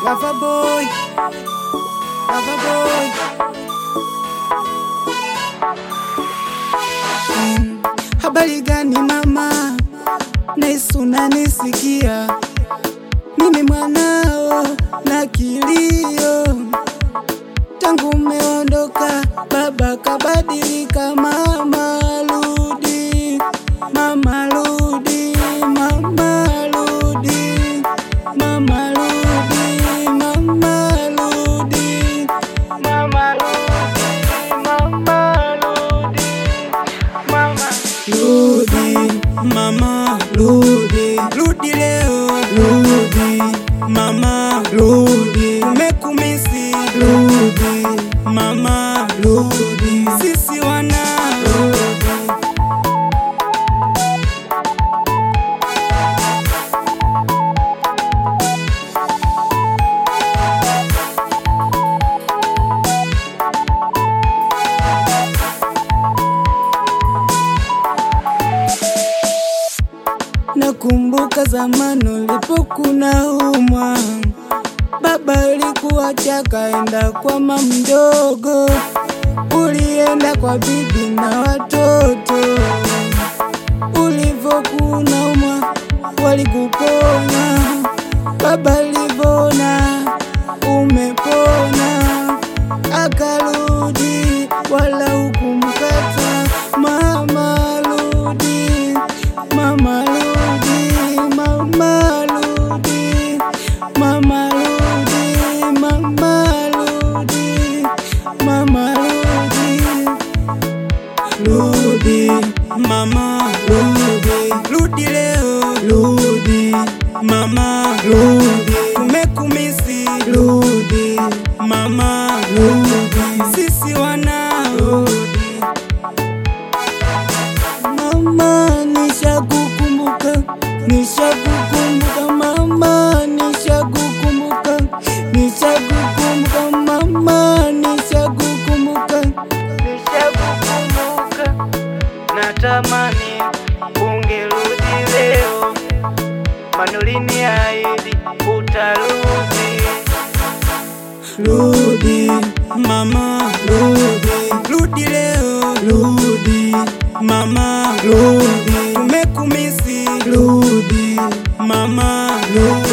Lava boy, lava boy. Mm, habari gani mama, nahisi unanisikia, mimi mwanao na kilio, tangu umeondoka baba kabadilika, mama rudi, mama rudi, mama rudi, mama rudi, mama rudi, mama rudi, mama rudi, mama rudi, mama rudi, rudi leo, rudi, mama rudi, umekumisi, rudi, mama rudi, sisi wana rudi. Nakumbuka zamani ulipokuna umwa, baba alikuacha kaenda kwa mama mdogo, ulienda kwa bibi na watoto. Ulivokuna umwa walikuponya, baba alivona umepona, akarudi wala hukumkata. Mama rudi, mama rudi, mama rudi, mama rudi, mama rudi, mama rudi, rudi, mama rudi, rudi leo, rudi, mama rudi, tumekumisi, rudi, mama rudi, sisi wana rudi. Mama nishakukumbuka, nishakukumbuka mama, nishakukumbuka, nishakukumbuka mama, nishakukumbuka, nishakukumbuka. Natamani ungerudi leo, manulini ahidi utarudi. Rudi mama, rudi, rudi leo, rudi mama, rudi, tumekumisi, rudi mama, rudi.